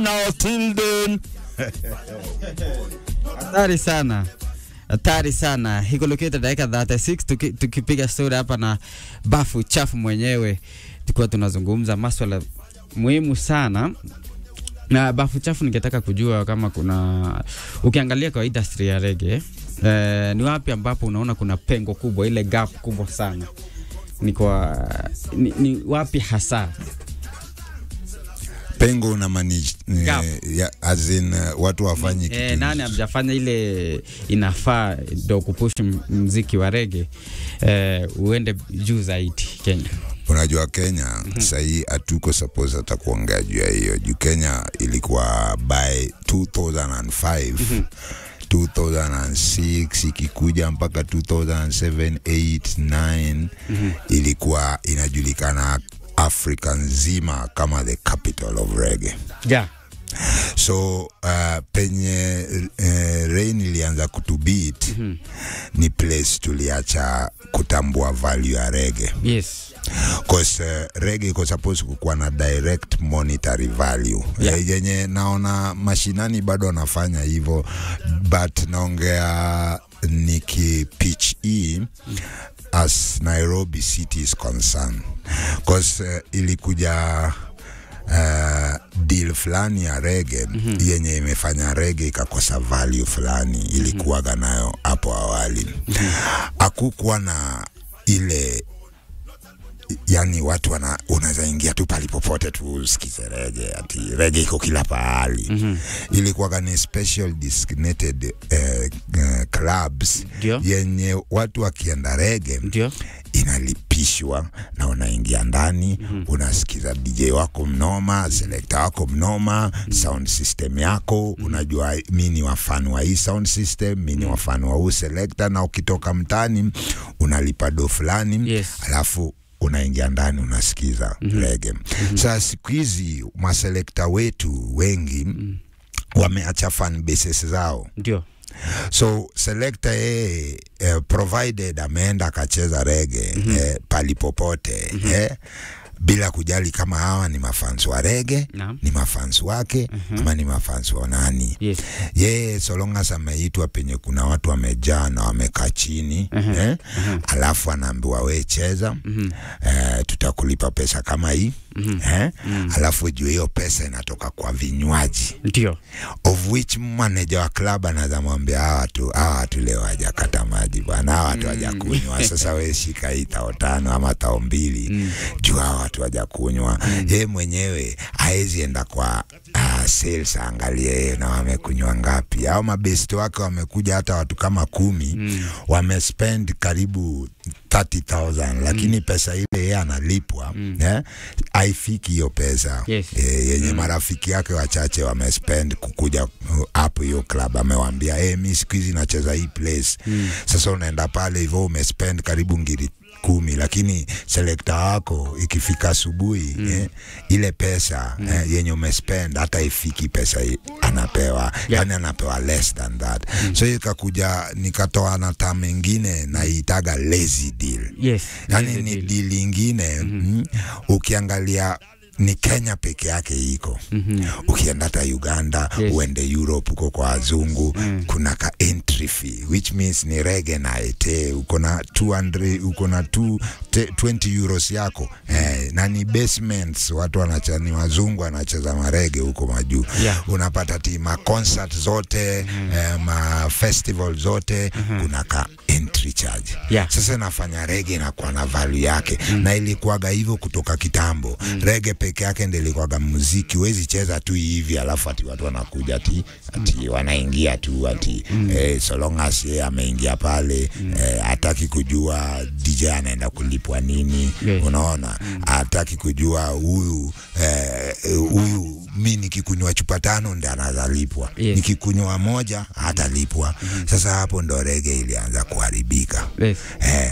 now till then. Hatari sana, hatari sana. Ikoloketa dakika 36 tuki, tukipiga story hapa na bafu chafu mwenyewe, tulikuwa tunazungumza maswala muhimu sana na bafu chafu. Ningetaka kujua kama kuna ukiangalia kwa industry ya rege eh, ni wapi ambapo unaona kuna pengo kubwa, ile gap kubwa sana ni kwa ni, ni wapi hasa? Pengo una manage Gap. eh, ya, as in uh, watu wafanye kitu Eh, nani hamjafanya ile inafaa ndo kupush m- mziki wa rege eh, uende juu zaidi Kenya? Unajua Kenya sahii hatuko suppose hata kuongea juu ya hiyo juu Kenya ilikuwa by 2005 2006 ikikuja mpaka 2007 8 9 ilikuwa inajulikana Afrika nzima kama the capital of reggae. Yeah. So uh, penye uh, rain ilianza kutubit ni place tuliacha kutambua value ya reggae Yes. cause uh, reggae iko supposed kukuwa na direct monetary value Yeah. Eh, yenye naona mashinani bado wanafanya hivyo but naongea niki pitch hii as Nairobi city is concerned cause uh, ilikuja Uh, deal fulani ya rege mm-hmm. yenye imefanya rege ikakosa value fulani ilikuwaga nayo hapo awali hakukuwa na ile yani watu wana unaweza ingia tu pali popote tu usikize rege ati rege iko kila pahali mm-hmm. ilikuwaga ni special designated uh, uh, clubs Ndio. yenye watu wakienda rege Ndio. inalipishwa na unaingia ndani mm-hmm. unasikiza DJ wako mnoma, selekta wako mnoma, mm-hmm. sound system yako mm-hmm. unajua mi ni wafani wa hii sound system, mi ni wafani wa huu selekta, na ukitoka mtaani unalipa do fulani Yes. alafu unaingia ndani unasikiza mm-hmm. rege mm-hmm. Sasa siku hizi maselekta wetu wengi mm-hmm. wameacha fan bases zao Ndio. so selector yeye eh, provided ameenda akacheza rege mm-hmm. eh, pali popote mm-hmm. eh, bila kujali kama hawa ni mafans wa rege Naam. ni mafans wake mm-hmm. ama ni mafans wa nani Yes. yeye solongas ameitwa penye kuna watu wamejaa na wamekaa chini Mhm. eh? alafu anaambiwa we cheza Mhm. eh, tutakulipa pesa kama hii Mhm. eh? alafu juu hiyo pesa inatoka kwa vinywaji Ndio. of which manager wa club anaweza mwambia hawa watu hawa watu leo hajakata maji bwana, hawa watu hawajakunywa. Sasa we shika hii tao tano ama tao mbili juu hawa watu hawajakunywa. Yeye mwenyewe haezi enda kwa uh, sales aangalie yeye na wamekunywa ngapi. Au mabesti wake wamekuja hata watu kama kumi wamespend karibu 30,000 lakini pesa ile yeye analipwa eh, haifiki hiyo pesa Yes. eh, yenye marafiki yake wachache wamespend kukuja uh, hapo hiyo club, amewambia hey, mi siku hizi nacheza hii place mm. Sasa unaenda pale hivyo umespend karibu ngiri kumi, lakini selekta wako ikifika asubuhi mm. eh, ile pesa mm. eh, yenye umespend hata ifiki pesa i- anapewa yeah. Yani anapewa less than that mm. So ikakuja nikatoa na tam ingine naitaga lazy deal Yes. yani Lazy ni deal. deal ingine mm, ukiangalia ni Kenya peke yake iko mm-hmm. Ukienda hata Uganda Yes. uende Europe uko kwa wazungu mm. kuna ka entry fee which means ni rege na ete uko na 200 uko na 2 te- 20 euros yako eh, na ni basements watu wanacheza ni wazungu wanacheza marege huko majuu Yeah. unapata ti ma concert zote mm. eh, ma festival zote mm-hmm. kuna ka entry charge Yeah. sasa nafanya rege inakuwa na value yake mm. na ilikuwaga hivyo kutoka kitambo mm. rege peke yake ndio ilikuwaga muziki, huwezi cheza tu hivi alafu ati watu wanakuja ati, ati wanaingia tu ati mm. eh, so long as yeye ameingia pale mm. eh, hataki kujua DJ anaenda kulipwa nini Yes. unaona hataki kujua huyu eh, huyu mi nikikunywa chupa tano ndi anazalipwa Yes. nikikunywa moja hatalipwa sasa hapo ndo rege ilianza kuharibika Yes. eh,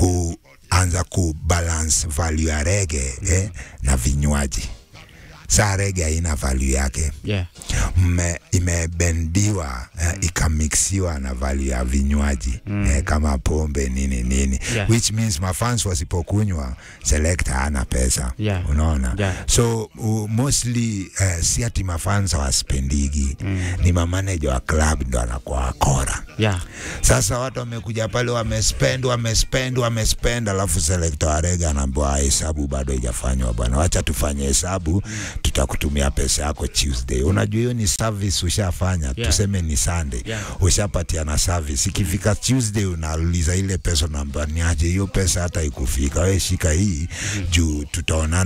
kuanza kubalance value ya rege eh, na vinywaji. Saa rege haina value yake, Yeah. mme, imebendiwa eh, ikamixiwa na vali ya vinywaji mm. eh, kama pombe nini nini Yeah. which means mafans wasipokunywa selector hana pesa Yeah. unaona Yeah. so uh, mostly uh, si ati mafans waspendigi mm. ni mamaneja wa club ndo anakuwa wakora yeah sasa watu wamekuja pale wamespend wamespend wamespend, alafu selekta wa rege anaambiwa hesabu bado haijafanywa bwana, wacha tufanye hesabu, tutakutumia pesa yako Tuesday. Unajua hiyo ni service ushafanya, Yeah. tuseme ni Sunday Yeah. ushapatiana service. Ikifika Tuesday unauliza ile pesa, unaambiwa niaje hiyo pesa hata ikufika, wewe shika hii juu tutaonana